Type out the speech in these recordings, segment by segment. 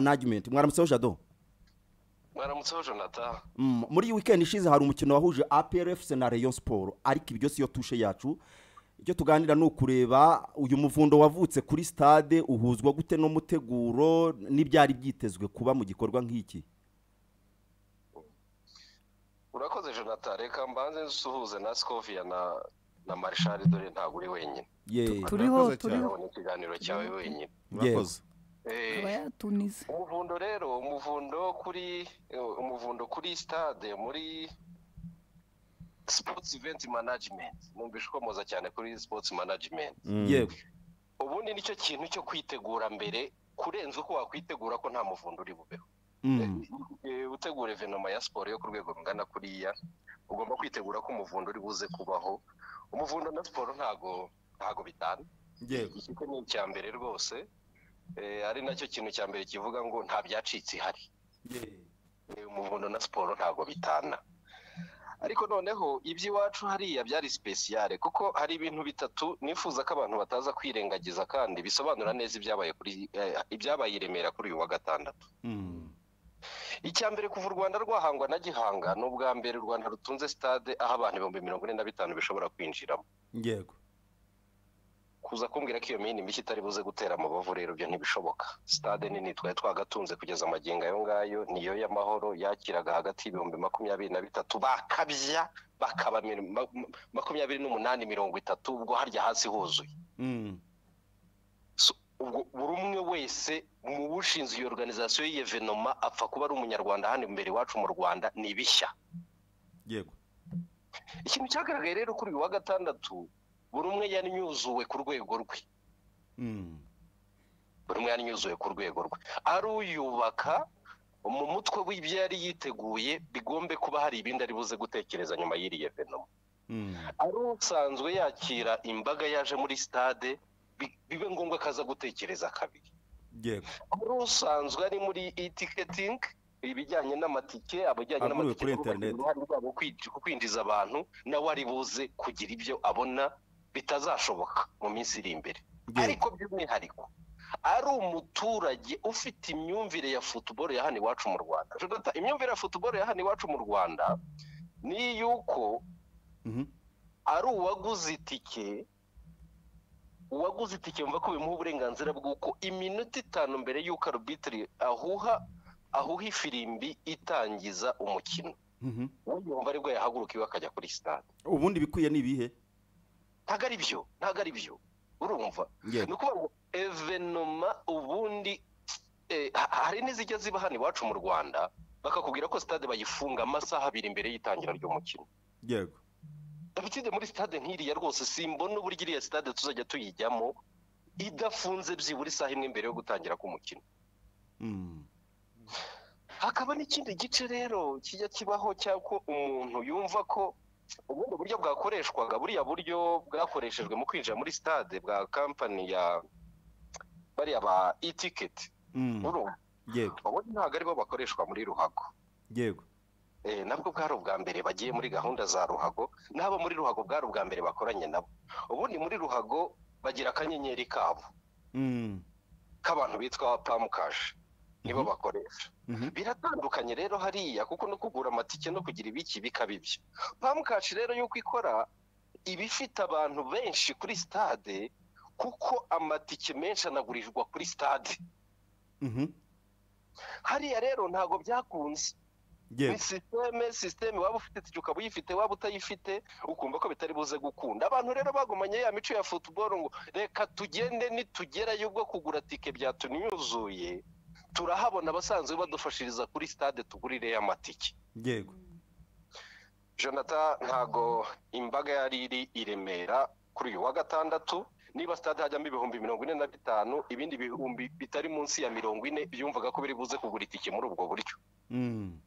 management mwaramutseho jado mwaramutseho jonathan Mm, muri iyi weekend ishize hari umukino wahuje APR FC na Rayon Sport ariko ibyo si yo tushe yacu icyo tuganira ni ukureba uyu muvundo wavutse kuri stade uhuzwa gute n'umuteguro n'ibyari byitezwe kuba mu gikorwa nk'iki urakoze jonathan reka mbanze nsuhuze na scovia na na marishari dore ntabwo uri wenyine ye Tu- Turiho, Murakoze cyane. turiho. urabona ikiganiro cyawe wenyine murakoze Eh, aba yatunize umuvundo rero umuvundo kuri eh, umuvundo kuri stade muri sports event management numvise ukomoza cyane kuri sports management yego ubundi nicyo kintu cyo kwitegura mbere kurenza uko wakwitegura ko nta muvundo uri bubeho Mm, Eh, utegura evenoma ya siporo yo ku rwego rungana kuriya ugomba kwitegura ko umuvundo uri buze kubaho umuvundo na siporo ntago ntago bitana yego ikipe ni icya mbere rwose eh, ari nacyo kintu cya mbere kivuga ngo nta byacitse ihari Ye. Eh, umuvundo na siporo ntago bitana ariko noneho iby'iwacu hariya byari sipesiyare kuko hari ibintu bitatu nifuza ko abantu bataza kwirengagiza kandi bisobanura neza ibyabaye kuri eh, ibyabaye i remera kuri uyu wa gatandatu Mm, icya mbere kuva u rwanda rwahangwa na gihanga ni ubwa mbere u rwanda rutunze stade aho abantu ibihumbi mirongo ine na bitanu bishobora kwinjiramo yego kuza kumbwira ko iyo mini mishya itari buze gutera amabavu rero ibyo ntibishoboka stade nini twari twagatunze kugeza amagingo ayo ngayo niyo y'amahoro yakiraga hagati y'ibihumbi makumyabiri na bitatu bakabya bakaba mi- ma- ma- makumyabiri n'umunani mirongo itatu ubwo harya hasi huzuye Mm, ubwo buri umwe wese mu bushinze iyo organizasiyo y'evenoma apfa kuba ari umunyarwanda hano imbere iwacu mu rwanda ni bishya yego ikintu cyagaragaye rero kuri uyu wa gatandatu buri umwe yanyuzuwe ku rwego rwe Mm, buri umwe yanyuzuwe ku rwego rwe aruyubaka mu mutwe w'ibyo yari yiteguye bigombe kuba hari ibindi ari buze gutekereza nyuma y'iri evenoma mm, ari usanzwe yakira imbaga yaje muri stade bi- bibe ngombwa ko aza gutekereza kabiri yego ari usanzwe ari muri itiketingi ibijyanye n'amatike abajyanye Aguriwe n'amatike kuri kuba bagira internet. uruhare rwabo kwinji- ku kwinjiza abantu nawe ari buze kugira ibyo abona bitazashoboka mu minsi iri imbere yego ariko by'umwihariko ari umuturage ufite imyumvire ya futuboro ya hano iwacu mu rwanda Jonathan, imyumvire ya futuboro ya hano iwacu mu rwanda ni iy'uko Mhm, ari uwaguze itike uwaguze itike mva ko bimuha uburenganzira bw'uko iminota itanu mbere y'uko arubitiri ahuha ahuha ifirimbi itangiza umukino mhm. we yumva aribwo yahaguruka iwe akajya kuri sitade ubundi bikwiye ni ibihe ntabwo ari byo ntabwo ari byo urumva ni yego ukuvuga ngo evenoma ubundi eh, ha- hari n'izijya ziba hano iwacu mu rwanda bakakubwira ko sitade bayifunga amasaha abiri mbere y'itangira ry'umukino yego David muri stade nk'iriya rwose simbona uburyo iriya stade tuzajya tuyijyamo idafunze byibura isaha imwe mbere yo gutangira k'umukino Mm, hakaba n'ikindi gice rero kijya kibaho cyako umuntu yumva ko ubundi buryo bwakoreshwaga buriya buryo bwakoreshejwe mu kwinjira muri stade bwa kampani ya bariya ba itiketi mm, urumva yego ubundi ntabwo aribo bakoreshwa muri ruhago yego Eh, nabwo bwari ubwa mbere bagiye muri gahunda za ruhago n'abo muri ruhago bwari ubwa mbere bakoranye nabo ubundi muri ruhago bagira akanyenyeri kabo Mm, k'abantu bitwa pamukashi nibo Mhm. bakoresha mhm. biratandukanye rero hariya kuko no kugura amatike no kugira ibiki bikaba ibyo pamukashi rero yuko ikora iba ifite abantu benshi kuri stade kuko amatike menshi anagurirwa kuri stade Mhm, hariya rero ntabwo byakunze ni yego sisiteme sisiteme waba ufite itike ukaba uyifite waba utayifite ukumva ko bitari buze gukunda abantu rero bagumanye ya mico ya futuboro ngo reka tugende nitugerayo bwo kugura tike byatunyuzuye turahabona abasanzwe badufashiriza kuri stade tugurireyo amatike yego jonathan ntago imbaga yari iri i remera kuri uyu wa gatandatu niba stade hajyamo ibihumbi mirongo ine na bitanu ibindi bihumbi bitari munsi ya mirongo ine byumvaga ko biri buze kugura itike muri ubwo buryo Mm,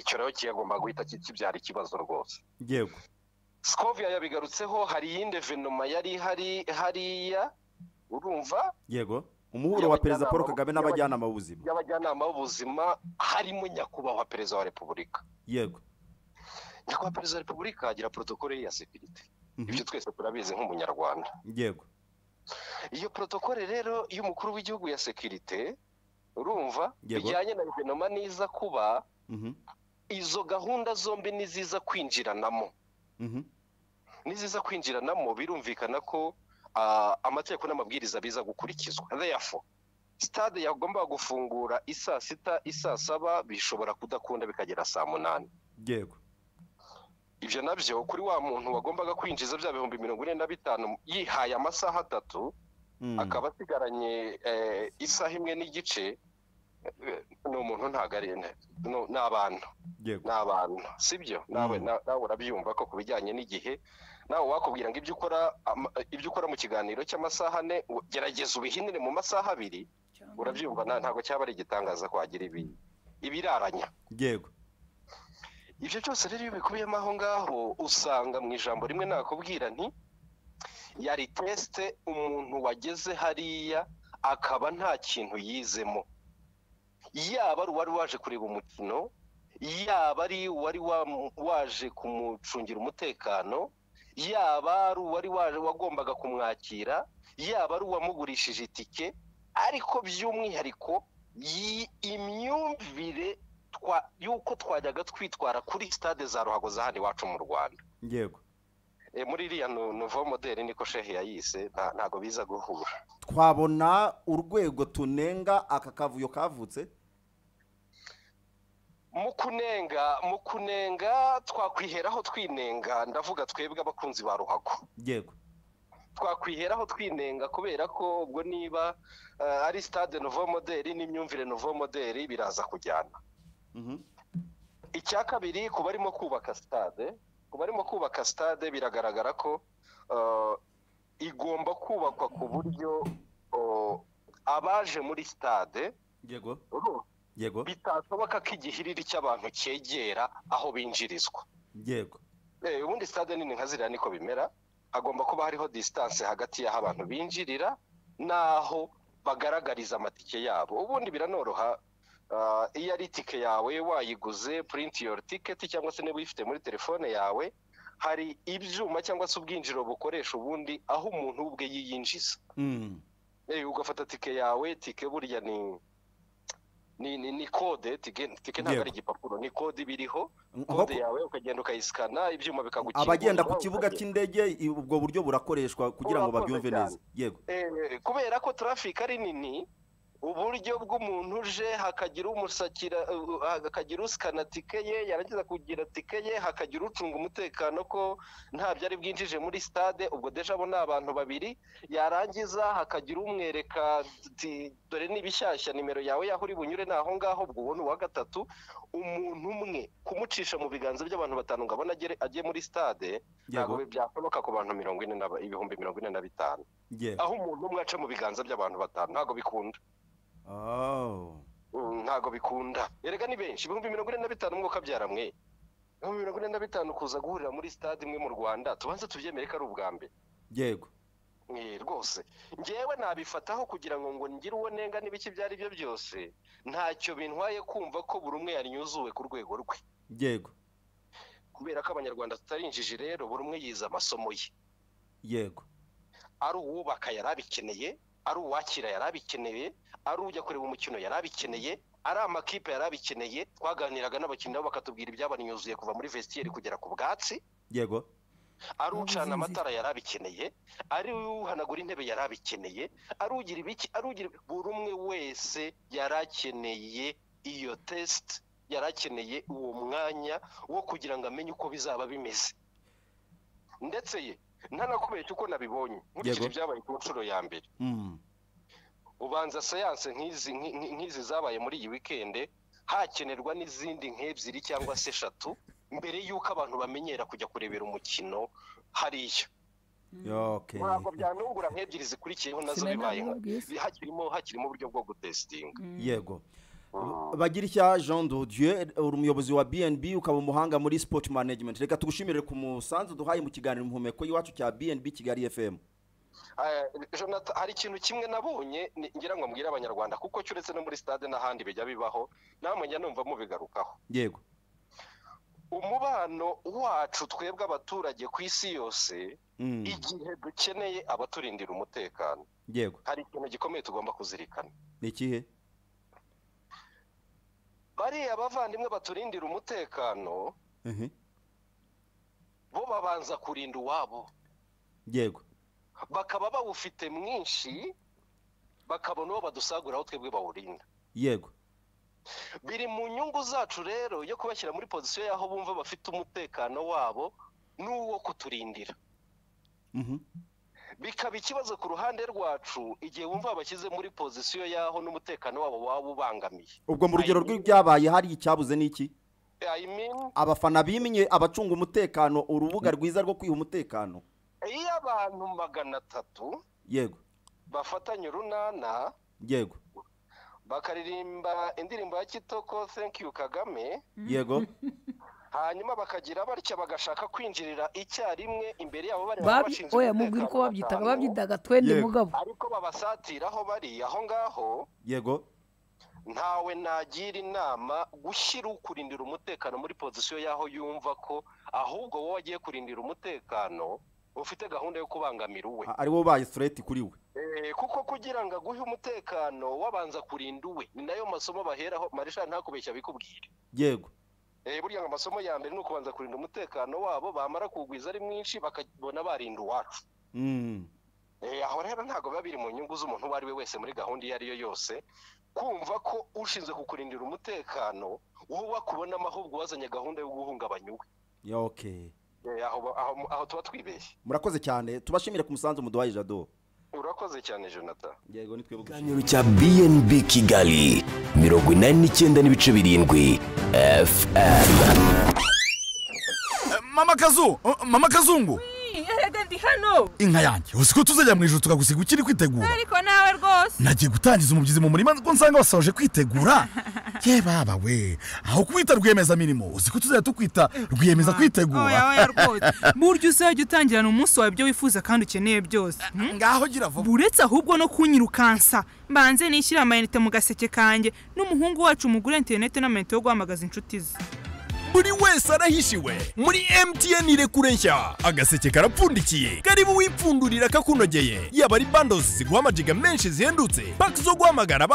icyo rero kiyagomba guhita ki- kibyara ikibazo rwose yego Scovia yabigarutseho hari iyindi venoma yari ihari hariya urumva yego umuhuro wa perezida paul kagame n'abajyanama b'ubuzima y'abajyanama b'ubuzima harimo nyakubahwa perezida wa repubulika yego nyakubahwa perezida wa repubulika agira protokole ye ya sekirite Mhm, ibyo twese turabizi nk'umunyarwanda yego iyo protokole rero y'umukuru w'igihugu ya sekirite urumva Yego. bijyanye na guverinoma niza kuba Mhm, izo gahunda zombi niziza kwinjiranamo mhm, niziza kwinjiranamo birumvikana ko ah, amategeko n'amabwiriza biza gukurikizwa therefore sitade yagomba gufungura isaa sita isaa saba bishobora kudakunda bikagera saa munani yego ibyo nabyo kuri wa muntu wagombaga kwinjiza bya bihumbi mirongo ine na bitanu yihaye amasaha atatu Mm, akaba asigaranye eh, isaha imwe n'igice eh, ni umuntu ntabwo ari ni- ni abantu yego ni abantu sibyo nawe Mm. na- nawe urabyumva ko ku bijyanye n'igihe nawe wakubwira ngo ibyo ukora ama- ibyo ukora mu kiganiro cy'amasaha ane u- gerageza ubihinire mu masaha abiri urabyumva na- ntabwo cyaba ari igitangaza kwagira ibi ibiraranya yego ibyo byose rero iyo bikubiyemo aho ngaho usanga mu ijambo rimwe nakubwira nti yari tesite umuntu wageze hariya akaba nta kintu yizemo yaba ari uwari waje kureba umukino yaba ari uwari wa- waje kumucungira umutekano yaba ari uwari waje wagombaga kumwakira yaba ari uwamugurishije itike ariko by'umwihariko yi- imyumvire twa- y'uko twajyaga twitwara kuri sitade za ruhago za hano iwacu mu rwanda yego Eh, muri iriya nu- nouveau modeli niko shehe yayise nta- ntago biza guhura twabona urwego tunenga aka kavuyo kavutse mu kunenga mu kunenga twakwiheraho twinenga ndavuga twebwe abakunzi ba ruhago yego twakwiheraho twinenga kubera ko ubwo niba eh, ari stade nouveau modeli n'imyumvire nouveau modeli biraza kujyana Mhm, icya kabiri ku barimo kubaka stade ku barimo kubaka stade biragaragara ko eh, igomba kubakwa ku buryo oh, abaje muri stade yego yego bitashoboka ko igihiriri cy'abantu cyegera aho binjirizwa yego Eh, ubundi stade nini nka ziriya niko bimera hagomba kuba hariho disitanse hagati y'aho abantu binjirira n'aho bagaragariza amatike yabo ubundi biranoroha ah, iyo ari itike yawe wayiguze purinti yori tiketi cyangwa se niba uyifite muri telefone yawe hari ibyuma cyangwa se ubwinjiriro bukoresha ubundi aho umuntu we ubwe yiyinjiza Mm, Eh, ugafata tike yawe tike burya ni ni ni, ni kode tike tike ntabwo Yego. ari igipapuro ni kode ibiriho nko kode yawe ukagenda ukayisikana ibyuma bikagukingura abagenda ku kibuga ukagenda. cy'indege i- ubwo buryo burakoreshwa kugira ngo Burakorwa babyumve cyane. neza yego Eh, kubera ko traffic ari nini uburyo bw'umuntu uje hakagira umusakira uh, hakagira usikana tike ye yarangiza kugira tike ye hakagira ucunga umutekano ko nta byari bwinjije muri stade ubwo deja abo ni abantu babiri yarangiza hakagira umwereka ati dore ni bishyashya nimero yawe yaho uri bunyure ni aho ngaho ubwo ubona uwa gatatu umuntu umwe kumucisha mu biganza by'abantu batanu ngo abone agere- agiye muri stade ntabwo yego byashoboka ku bantu mirongo ine na ba- ibihumbi mirongo ine na bitanu yego aho umuntu umwe aca mu biganza by'abantu batanu ntabwo bikunda Oh, Mm, ntabwo bikunda erega ni benshi ibihumbi mirongo ine na bitanu mwuka byara mwe ibihumbi mirongo ine na bitanu kuza guhurira muri stade imwe mu rwanda tubanze tubyemere ko ari ubwa mbere yego Eh, rwose ngewe nabifataho kugira ngo ngo ngire uwo nenga n'ibiki ibyo ari byo byose ntacyo bintwaye kumva ko buri umwe yanyuzuwe ku rwego rwe yego kubera ko abanyarwanda tutari injiji rero buri umwe yize amasomo ye yego ari uwubaka yari abikeneye ari uwakira yari abikeneye ari ujya kureba umukino yari abikeneye ari amakipe yari abikeneye twaganiraga n'abakinnyi nabo bakatubwira ibyabanyuzuye kuva muri vestiaire kugera ku bwatsi yego ari ucana amatara yari abikeneye ari uhanagura intebe yari abikeneye ari ugira ibiki ari ugira buri umwe wese yari akeneye iyo test yari akeneye uwo mwanya wo kugira ngo amenye uko bizaba bimeze ndetse ye ntanakubeshya uko nabibonye nkurikije Yego. ibyabaye ku nshuro ya mbere Mm, ubanza siyanse nk'izi nk- nk- nk'izi zabaye muri iyi wikende hakenerwa n'izindi nk'ebyiri cyangwa se eshatu mbere y'uko abantu bamenyera kujya kurebera umukino hariya okay ntabwo byanungura nk'ebyiri zikurikiyeho nazo bibaye nka- hakirimo hakirimo uburyo bwo gutesitinga yego bagira ishya jean de dieu uri umuyobozi wa bnb ukaba umuhanga muri sport management reka tugushimire ku musanzu duhaye mu kiganiro muhumeko y'iwacu cya bnb kigali fm Eh, Jonathan, hari ikintu kimwe nabonye ni- ngira ngo mbwire abanyarwanda kuko cyo uretse no muri stade n'ahandi bijya bibaho namwe njya numva mubigarukaho yego umubano wacu twebwe abaturage ku isi yose Mm, igihe dukeneye abaturindira umutekano yego hari ikintu gikomeye tugomba kuzirikana ni ikihe bariya abavandimwe baturindira umutekano ehe bo babanza kurinda uwabo yego bakaba bawufite mwinshi bakabona uwo badusagura aho twebwe bawurinda yego biri mu nyungu zacu rero yo kubashyira muri pozisiyo y'aho bumva bafite umutekano wabo n'uwo kuturindira Mhm. bikaba ikibazo ku ruhande rwacu igihe wumva babashyize muri pozisiyo y'aho n'umutekano wabo waba ubangamiye ubwo mu rugero rw'ibyabaye hari icyabuze n'iki I mean, abafana bimye abacunga umutekano urubuga rwiza rwo kwiha umutekano iyo abantu magana atatu yego bafatanya urunana yego bakaririmba indirimbo ya kitoko thank you kagame yego hanyuma bakagira batya bagashaka kwinjirira icyarimwe imbere yabo bari Babi- oya mubwira uko babyitaga babyitaga twende Yego. mugabo ariko babasatira aho bari aho ngaho yego ntawe nagira inama gushyira ukurindira umutekano muri pozisiyo y'aho yumva ko ahubwo wowe wagiye kurindira umutekano ufite gahunda yo kubangamira uwe A- ari wowe ubaye sureti kuri we Eh, kuko kugira ngo aguhe umutekano wabanza kurinda uwe ni nayo masomo baheraho marisha ntakubeshya bikubwire yego Eh, burya ngo amasomo ya mbere ni ukubanza kurinda umutekano wabo bamara kuwugwiza ari mwinshi bakabona barinda uwacu Mm. Eh, aho rero ntabwo biba biri mu nyungu z'umuntu uwo ari we wese muri gahunda iyo ari yo yose kumva ko ushinzwe kukurindira umutekano wowe wakubonamo ahubwo wazanye gahunda yo guhungabanya uwe Ya, okay Eh, aho ba- aho- aho tuba twibeshye murakoze cyane tubashimire ku musanzu muduhaye jado urakoze cyane jonathan yego ni twebwe gushimira. ikiganiro cya bnb kigali mirongo inani n'icyenda n'ibice birindwi fm mama kazu uh, mama kazungu erega ndi hano inka yanjye uzi ko tuzajya mu ijoro tukagusiga ukiri kwitegura ariko nawe rwose nagiye gutangiza umubyizi mu murima ko nsanga basoje kwitegura ye baba we aho kubita rwiyemeza mirimo uzi ko tuzajya tukwita rwiyemeza oya kwitegura oya rwose burya uzajya utangirana umunsi wawe ibyo wifuza kandi ukeneye byose Hmm? ngaho gira vuba buretse ahubwo no kunyirukansa mbanze nishyire amayinite mu gaseke kanjye n'umuhungu wacu umugure interineti n'amayinite yo guhamagaza inshuti ze buri wese arahishiwe muri mtn irekure nshya agaseke karapfundikiye karibu wipfundurira kakunogeye yaba ari bandozi ziguha amajiga menshi zihendutse paki zo guhamagara